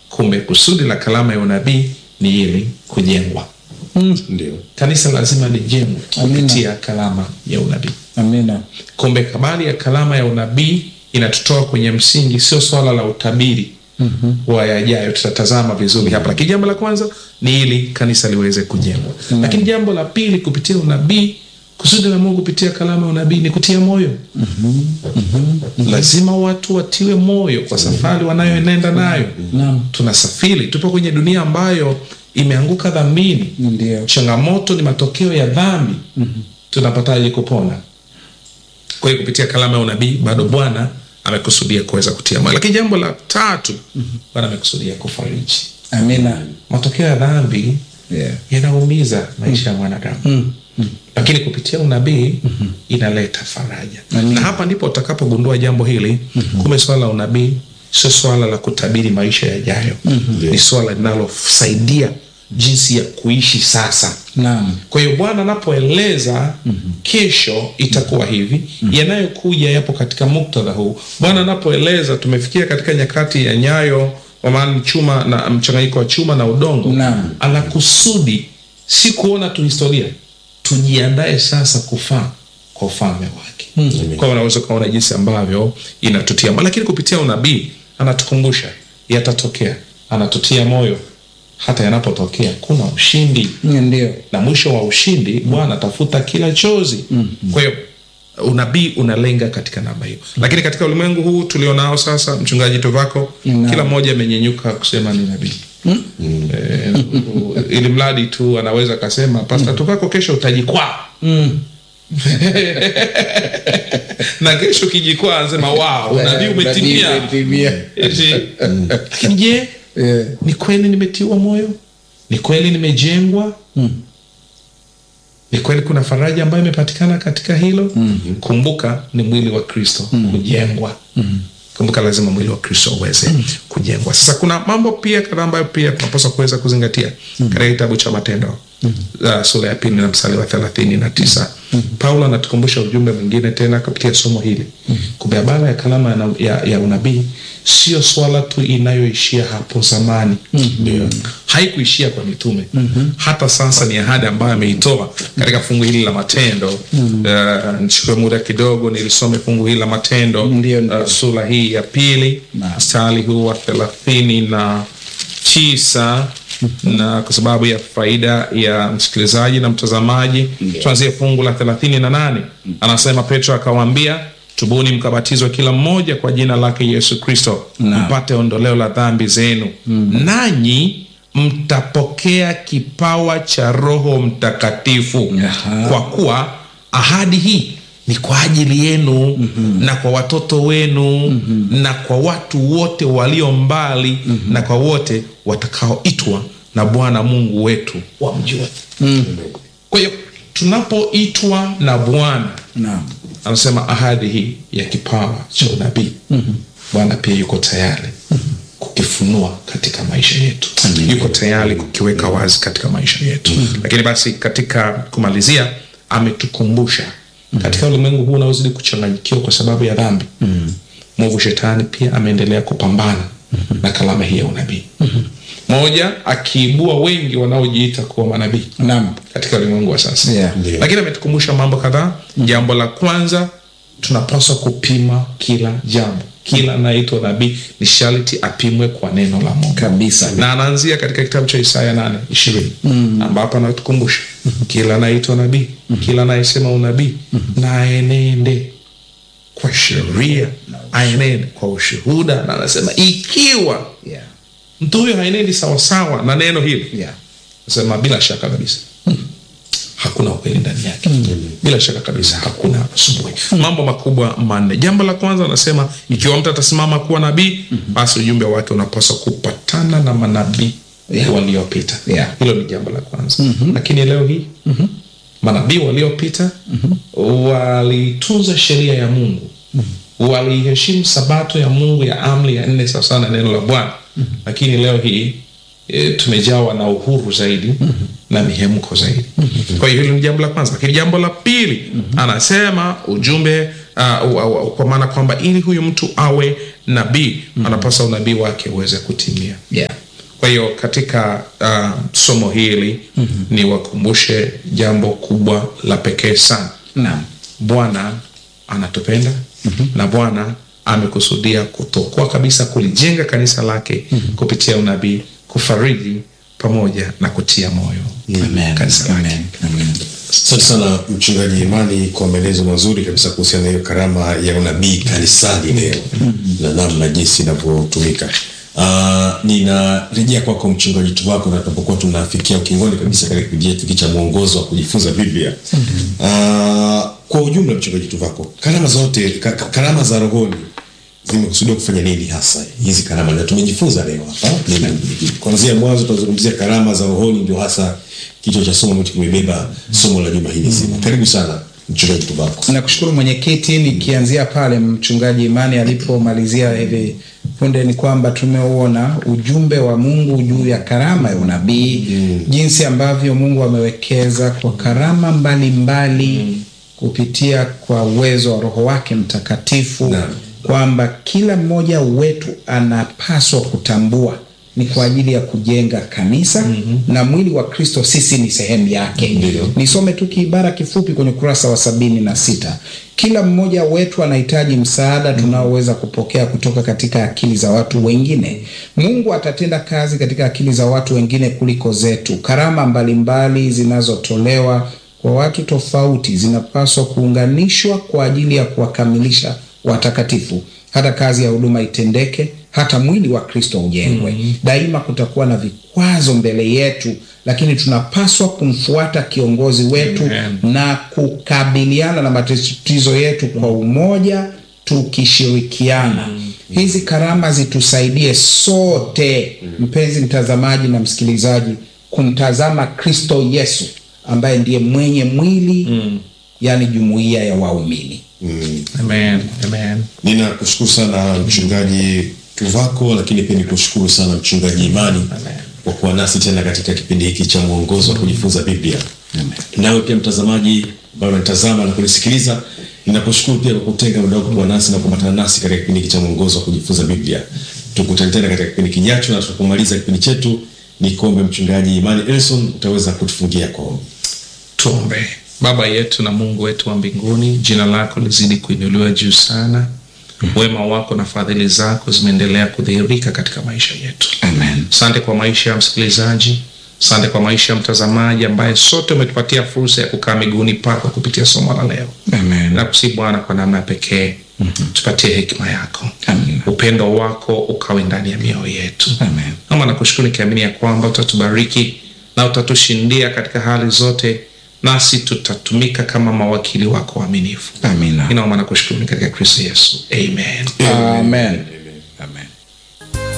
kumbe kusudi la kalama ya unabii ni ili kujengwa Ndio. kanisa lazima lijengwe Amina. kupitia kalama ya unabii Amina. kumbe habari ya kalama ya unabii inatutoa kwenye msingi sio swala la utabiri mm-hmm. wa yajayo tutatazama vizuri hapa lakini jambo la kwanza ni ili kanisa liweze kujengwa mm-hmm. lakini jambo la pili kupitia unabii kusudi la mungu kupitia kalama ya unabii ni kutia moyo mm-hmm. Mm-hmm. lazima watu watiwe moyo kwa safari wanayoenenda nayo Naam. tunasafiri tupo kwenye dunia ambayo imeanguka dhambini Ndio. changamoto ni matokeo ya dhambi mm-hmm. tunapataje kupona kwa hiyo kupitia kalama ya unabii bado bwana amekusudia kuweza kutia moyo lakini jambo la tatu mm-hmm. bwana amekusudia kufariji Amina. matokeo ya dhambi Yeah. yanaumiza maisha ya mwanadamu Mm. lakini kupitia unabii mm-hmm. inaleta faraja Amina. na hapa ndipo utakapogundua jambo hili mm-hmm. kumbe swala la unabii sio swala la kutabiri maisha yajayo mm-hmm. ni swala linalosaidia jinsi ya kuishi sasa Naam. kwa hiyo bwana anapoeleza mm-hmm. kesho itakuwa hivi mm-hmm. yanayokuja yapo katika muktadha huu bwana anapoeleza tumefikia katika nyakati ya nyayo kwa maana ni chuma na mchanganyiko wa chuma na udongo Naam. anakusudi si kuona tu historia tujiandae sasa kufaa kwa ufalme wake mm-hmm. kwa hiyo unaweza ukaona jinsi ambavyo inatutia moyo. lakini kupitia unabii anatukumbusha yatatokea anatutia moyo hata yanapotokea kuna ushindi Ndio. na mwisho wa ushindi bwana atafuta kila chozi mm-hmm. kwa hiyo unabii unalenga katika namba hiyo lakini katika ulimwengu huu tulionao sasa mchungaji tovako Naam. kila mmoja amenyenyuka kusema ni nabii Eh, ili mradi tu anaweza akasema pasta tovako kesho utajikwaa Mm. na kesho kijikwaa anasema wow unabii umetimia Umetimia. Eti, lakini je Yeah. ni kweli nimetiwa moyo ni kweli nimejengwa Mm. ni kweli kuna faraja ambayo imepatikana katika hilo mm-hmm. kumbuka ni mwili wa kristo mm-hmm. kujengwa mm-hmm. kumbuka lazima mwili wa kristo uweze mm-hmm. kujengwa sasa kuna mambo pia kadhaa ambayo pia tunapaswa kuweza kuzingatia mm-hmm. katika kitabu cha matendo mm-hmm. uh, sura ya pili na msali wa thelathini na tisa mm-hmm. paulo anatukumbusha ujumbe mwingine tena kupitia somo hili mm-hmm. kumbe habara ya kalama ya, ya, ya unabii sio swala tu inayoishia hapo zamani mm-hmm. haikuishia kwa mitume mm-hmm. hata sasa ni ahadi ambayo ameitoa katika fungu hili la matendo mm-hmm. uh, nichukue muda kidogo nilisome fungu hili la matendo Ndio, ndio. uh, sura hii ya pili Naam. mstari huu wa thelathini na tisa na kwa sababu ya faida ya msikilizaji na mtazamaji tuanzie fungu la thelathini na nane anasema petro akawaambia tubuni mkabatizwa kila mmoja kwa jina lake yesu kristo Naam. mpate ondoleo la dhambi zenu nanyi mtapokea kipawa cha roho mtakatifu Aha. kwa kuwa ahadi hii ni kwa ajili yenu mm-hmm. na kwa watoto wenu mm-hmm. na kwa watu wote walio mbali mm-hmm. na kwa wote watakaoitwa na bwana mungu wetu wamjue Mm. kwa hiyo tunapoitwa na bwana Naam. anasema ahadi hii ya kipawa cha unabii mm-hmm. bwana pia yuko tayari mm-hmm. kukifunua katika maisha yetu yuko tayari kukiweka wazi katika maisha yetu mm-hmm. lakini basi katika kumalizia ametukumbusha mm-hmm. katika ulimwengu huu unaozidi kuchanganyikiwa kwa sababu ya dhambi mm-hmm. mungu shetani pia ameendelea kupambana mm-hmm. na kalama hii ya unabii mm-hmm. moja akiibua wengi wanaojiita kuwa manabii Naam. katika ulimwengu wa sasa Yeah. Ndio. lakini ametukumbusha mambo kadhaa jambo la kwanza tunapaswa kupima kila jambo kila anayeitwa nabii ni sharti apimwe kwa neno la mungu Kabisa. na anaanzia katika kitabu cha isaya nane ishirini ambapo anatukumbusha kila anayeitwa nabii kila anayesema unabii na aenende kwa sheria aenende kwa ushuhuda na anasema ikiwa Yeah. mtu huyo haenendi sawasawa na neno hili Yeah. nasema bila shaka kabisa hakuna ukweli ndani yake bila shaka kabisa hakuna asubuhi mambo makubwa manne jambo la kwanza anasema ikiwa mtu atasimama kuwa nabii basi ujumbe wake unapaswa kupatana na manabii Yeah. waliopita Yeah. hilo ni jambo la kwanza lakini leo hii manabii waliopita walitunza sheria ya mungu waliheshimu sabato ya mungu ya amri ya nne sawasawa na neno la bwana lakini leo hii e, tumejawa na uhuru zaidi na mihemko zaidi kwa hiyo hilo ni jambo la kwanza lakini jambo la pili anasema ujumbe uh, uh, uh, kwa maana kwamba ili huyu mtu awe nabii anapasa unabii wake uweze kutimia Yeah. kwa hiyo katika uh, somo hili ni wakumbushe jambo kubwa la pekee sana Naam. bwana anatupenda na bwana amekusudia kutokoa kabisa kulijenga kanisa lake kupitia unabii kufariji pamoja na kutia moyo Amen. kanisa lake Amen. Amen. Asante sana mchungaji Imani kwa maelezo mazuri kabisa kuhusiana na hiyo karama ya unabii kanisani leo na namna jinsi inavyotumika. Uh, ninarejea kwako mchungaji Tuvako, na tunapokuwa tunafikia ukingoni kabisa katika kipindi chetu hiki cha mwongozo wa kujifunza Biblia. Uh, kwa ujumla mchungaji Tuvako, karama zote ka, ka- karama za rohoni zimekusudiwa kufanya nini hasa hizi karama, na tumejifunza leo hapa Ni- kuanzia mwanzo tunazungumzia karama za rohoni, ndio hasa kichwa cha somo ambacho kimebeba somo la juma hili zima. Karibu sana mchungaji Tuvako. Nakushukuru mwenyekiti, nikianzia pale mchungaji Imani alipomalizia hivi punde, ni kwamba tumeuona ujumbe wa Mungu juu ya karama ya unabii jinsi ambavyo Mungu amewekeza kwa karama mbalimbali kupitia kwa uwezo wa Roho wake Mtakatifu Naam. kwamba kila mmoja wetu anapaswa kutambua ni kwa ajili ya kujenga kanisa na mwili wa Kristo, sisi ni sehemu yake. Ndiyo. Nisome tu kiibara kifupi kwenye ukurasa wa sabini na sita. Kila mmoja wetu anahitaji msaada tunaoweza kupokea kutoka katika akili za watu wengine. Mungu atatenda kazi katika akili za watu wengine kuliko zetu. Karama mbalimbali zinazotolewa kwa watu tofauti zinapaswa kuunganishwa kwa ajili ya kuwakamilisha watakatifu, hata kazi ya huduma itendeke, hata mwili wa Kristo ujengwe. Daima kutakuwa na vikwazo mbele yetu, lakini tunapaswa kumfuata kiongozi wetu Amen. na kukabiliana na matatizo yetu kwa umoja, tukishirikiana. Hizi karama zitusaidie sote, mpenzi mtazamaji na msikilizaji, kumtazama Kristo Yesu ambaye ndiye mwenye mwili, yaani jumuiya ya waumini. Mm. amen amen Ninakushukuru sana mchungaji Tuvako, lakini pia nikushukuru sana mchungaji Imani kwa kuwa nasi tena katika kipindi hiki cha mwongozo wa kujifunza Biblia. Nawe pia mtazamaji ambaye unanitazama na kunisikiliza, ninakushukuru pia kwa kutenga muda wako kuwa nasi na kuambatana nasi katika kipindi hiki cha mwongozo wa kujifunza Biblia. Tukutane tena katika kipindi kijacho, na tunapomaliza kipindi chetu, ni kuombe mchungaji Imani Elson, utaweza kutufungia kwa ombi. tuombe baba yetu na mungu wetu wa mbinguni jina lako lizidi kuinuliwa juu sana wema wako na fadhili zako zimeendelea kudhihirika katika maisha yetu Amen. asante kwa maisha ya msikilizaji asante kwa maisha ya mtazamaji ambaye sote umetupatia fursa ya kukaa miguuni pako kupitia somo la leo Amen. nakusi bwana kwa namna ya pekee tupatie hekima yako Amen. upendo wako ukawe ndani ya mioyo yetu Amen. ama nakushukuru nikiamini ya kwamba utatubariki na utatushindia katika hali zote nasi tutatumika kama mawakili wako waaminifu Amina. inaomba na kushukuru ni katika kristo yesu amen Amen.